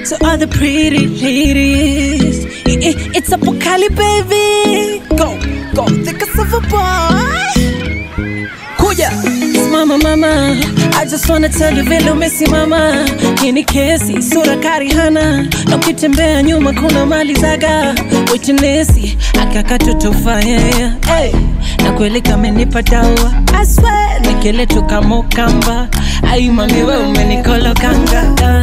to all the pretty ladies. I- I- It's a Pokali, baby. Go, go, think of a boy. Kuja. Mama, mama, I just wanna tell you vile umesimama. Hii ni kesi, sura kari hana. Na ukitembea nyuma kuna mali zaga. Witness, akakatutufanya. Hey, na kweli kamenipa dawa. I swear, nikeletu kama ukamba. Ai mami we umenikolokanga.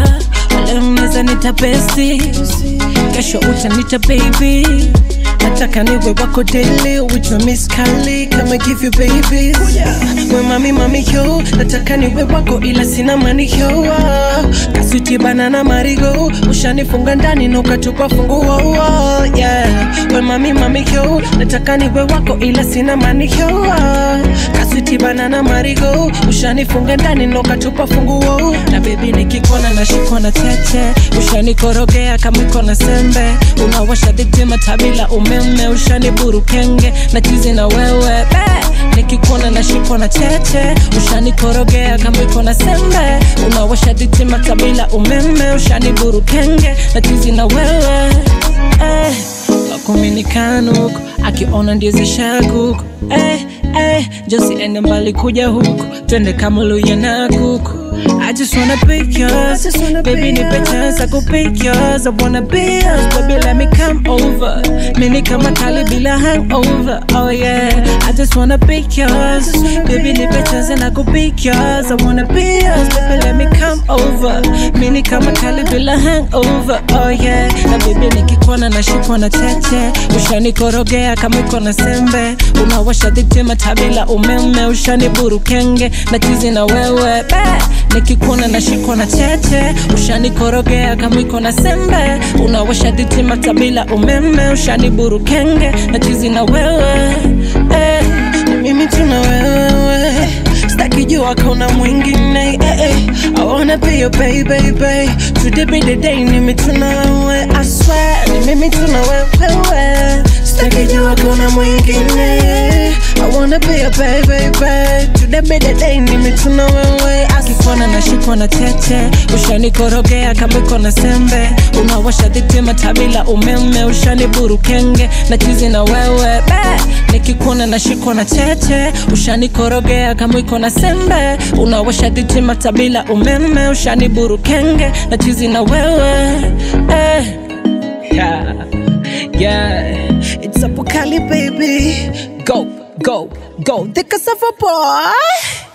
Ah, Leo mnaweza nita besti. Kesho utanita baby. Nataka niwe wako daily with your miss Kali Kama give you babies We mami mami yo Nataka niwe wako ila sina mani yo Kaswiti banana marigo Ushanifunga ndani na ukatupa funguo yeah. We mami mami yo Nataka niwe wako ila sina mani yo Kaswiti banana marigo Ushanifunga ndani na ukatupa funguo Na baby nikikona na shikwa na tete Ushanikorogea kama iko na sembe Unawasha ditima tabila umeme Ushaniburu kenge na chizi na wewe Be, nikikuona na shikwa na tete Ushanikorogea kama iko na sembe Unawasha ditima tabila umeme Ushaniburu kenge na chizi na wewe eh, wakuminikanuku akiona ndizi shakuku eh, eh, josi ende mbali kuja huku twende kamuluya na kuku I just wanna be yours, baby nipe chance I could be yours I wanna be yours, baby let me come over Mini kama kali bila hangover, oh yeah I just wanna be yours, baby nipe chance and I could be yours I wanna be yours, baby let me come over Mini kama kali bila hangover, oh yeah Na baby nikikuona na shikwa na cheche Ushanikorogea kama iko na sembe Unawasha dhitima tabila umeme Ushaniburu kenge na chizi na wewe Be, nikikuona na shikwa na cheche Ushanikorogea kama iko na sembe Unawasha dhitima tabila umeme Ushaniburu kenge na chizi na wewe eh, ni mimi tuna wewe Staki jua kuna mwingine eh, eh. I wanna be your baby, baby Today be the day ni mimi tuna wewe I swear ni mimi tuna wewe Staki jua kuna mwingine I wanna be your baby, baby Today be the day ni mimi tuna wewe Akikuona na shikwa na tete Ushanikorogea kama iko na sembe Unawasha dhitima tabila umeme Ushaniburu kenge na chizi na wewe Be, nikikuona na shikwa na tete Ushanikorogea kama iko na sembe Unawasha dhitima tabila umeme Ushaniburu kenge na chizi na wewe eh. Yeah, yeah, it's a Pokali baby. Go, go, go, the cassava boy.